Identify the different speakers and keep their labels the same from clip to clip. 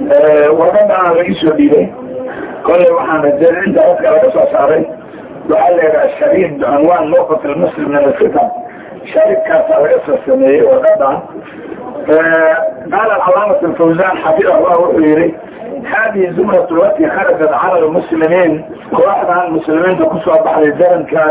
Speaker 1: warqadana laga soo dhiibay kolley waxaan rajeyn inta dadka laga soo saaray waxaa leedaha shariid bicinwaan mawqif almuslim min alfitan shariidkaasaa laga soo sameeyey warqadan qaala alcalaamat alfawzan xafid allah wuxuu yihi hadihi zumrat lati kharajat cala lmuslimiin kooxdan muslimiinta kusoo baxday darankan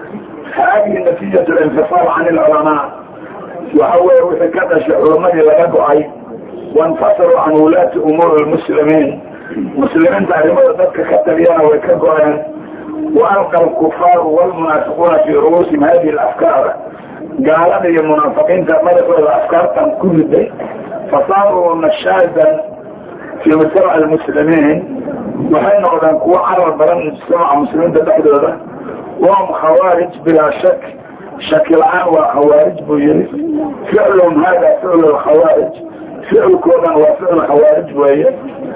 Speaker 1: hadihi natijat linfisaal can ilculamaa waxa weye wixii ka dhashay culamadii laga go-ay wainfasaluu can wulaati umuuri lmuslimiin muslimiinta arrimada dadka ka taliyana way ka go-een waalqa alkufaaru walmunaafiquuna fii ru'uusihim hadihi alafkaar gaalada iyo munaafiqiinta madaxooda afkaartan ku riday fasaaruu nashaadan fii mujtamac almuslimiin waxay noqdeen kuwo carar badan mujtamaca muslimiinta dhexdooda wahum khawaarij bilaa shak shaki la-aan waa khawaarij buu yihi ficluhum hada ficlu lkhawaarij ficilkoodan waa ficl khawaarij weeye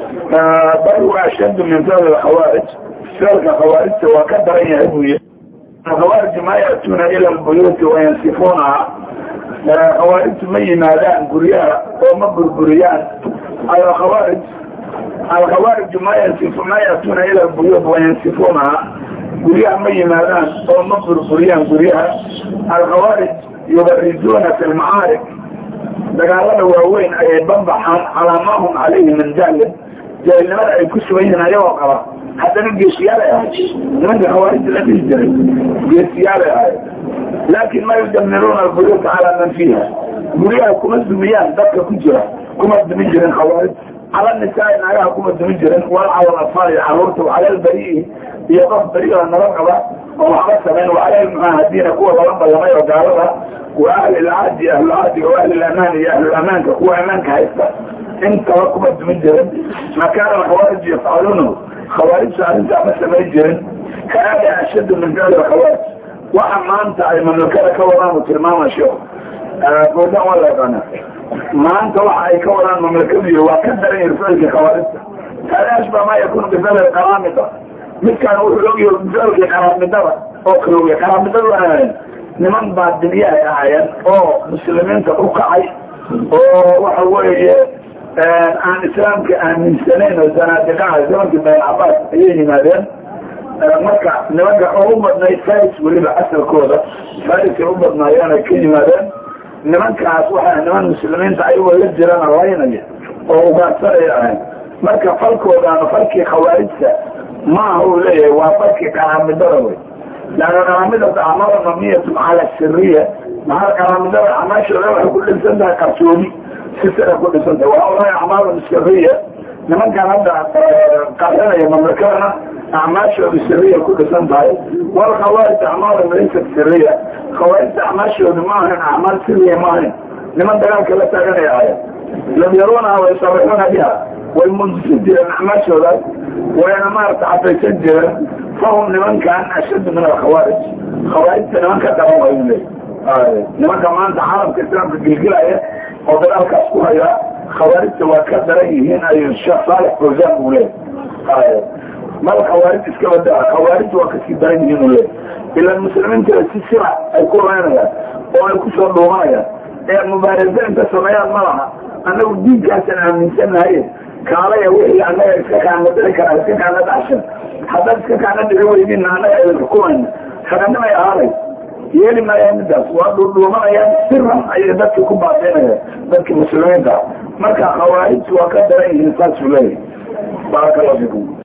Speaker 1: bal waa ashaddu min ficl khawaarij ficilka khawaarijta waa ka daran yahay buu yihi khawaarij ma ya'tuuna ila lbuyuuti wayansifuunaha khawaarijtu ma yimaadaan guryaha oo ma burburiyaan alkhawaarij alkhawaariju ma yansifu ma ya'tuuna ila lbuyuut wayansifuunaha guryaha ma yimaadaan oo ma burburiyaan guryaha alkhawaarij yubarizuuna fi lmacaarik dagaalada waaweyn ayay banbaxaan calaa maa hum calayhi min jahlin jaahilnimada ay ku sugan yihiin ayagoo qaba haddana geesiyaalay ahayd nimanka khawaarijta la dhihi jiray geesiyaalay ahayd laakin ma yudamiruuna albuyuuta calaa man fiiha guryaha kuma dumiyaan dadka ku jira kuma dumin jirin khawaarij cala nisaai naagaha kuma dumin jirin wal cala atfaal iyo caruurta wacala lbarii iyo qof beri oo naba qaba oo waxba samayn wacala lmucaahadiina kuwa lala ballamay oo gaalada wa ahli lcahdi ahlulcahdiga wa ahli lamaan iyo ahlulamaanka kuwa amaanka haysta intaba kuma dumin jirin ma kaana alkhawaarij yafcaluunahu khawaarijta arrintaa ma samayn jirin ka aada ashaddu min ficli khawaarij waxa maanta ay mamlakada ka wadaan u tilmaama sheekh goodan waa la yaqaana maanta waxa ay ka wadaan mamlakadu waa ka daran yahi ficilkii khawaarijta hada ashba ma yakunu bificli qaraamida midkaan wuxuu ogyahay ficilkii qaraamidada oo kale oya qaraamidadu ahaayeen niman baadiliyahay ahaayeen oo muslimiinta u kacay oo waxa weeye aan islaamka aaminsanayn oo zanaadiqaha zamankii bayn cabaas ayay yimaadeen marka nimanka oo u badnayd faris weliba asalkooda farisay u badnaayeen ay ka yimaadeen nimankaas waxaa niman muslimiinta ayagoo la jirana laynaya oo ugaadsanaya ahayn marka falkoodaana falkii khawaarijta maaha uu leeyahay waa falkii qaraamidada wey laana qaraamidata acmaala mabniyatu cala siriya maxaa qaraamidada acmaashooda waxay ku dhisan tahay qarsooni si sira ku dhisan tahay waa olahay acmaalu siriya nimankan hadda qarinaya mamlakadana acmaashooda siriya ku dhisan tahay wal khawaarij acmaala laysat siriya khawaarijta acmaashooda ma ahayn acmaal siriya ma ahayn niman dagaalka la taaganaya ahayn lam yaruunaha waysarixuuna biha way mundisin jireen acmaashoodaas wayna maarata cadaysan jireen fahum nimankan ashaddu min alkhawaarij khawaarijta niman ka daran wayu leey nimanka maanta caalamka islaamka gilgilaya oo dagaalkaas ku haya khawaarijta waa ka daran yihiin ayuu sheekh saalex fawzan uu leey mal khawaarij iska badaa khawaarij waa kasii daran yihiin uu leey ila muslimiinta si sira ay ku reynayaan oo ay kusoo dhuumanayaan ee mubaaraza inta sameeyaan ma laha annagu diinkaasaan aaminsanahay kaalaya wixii annaga iska kaana dhici karaa iska kaana dhacshan haddaad iska kaana dhici weydin annaga idin xukumayna haganimay ahaanay yeeli maayaan midaas waa dhuudhuumanayaan siran ayay dadki ku baatinayaan dadki muslimiinta marka khawaarijtu waa ka daran yihiin saasuu leeyahy baaraka allahu fikum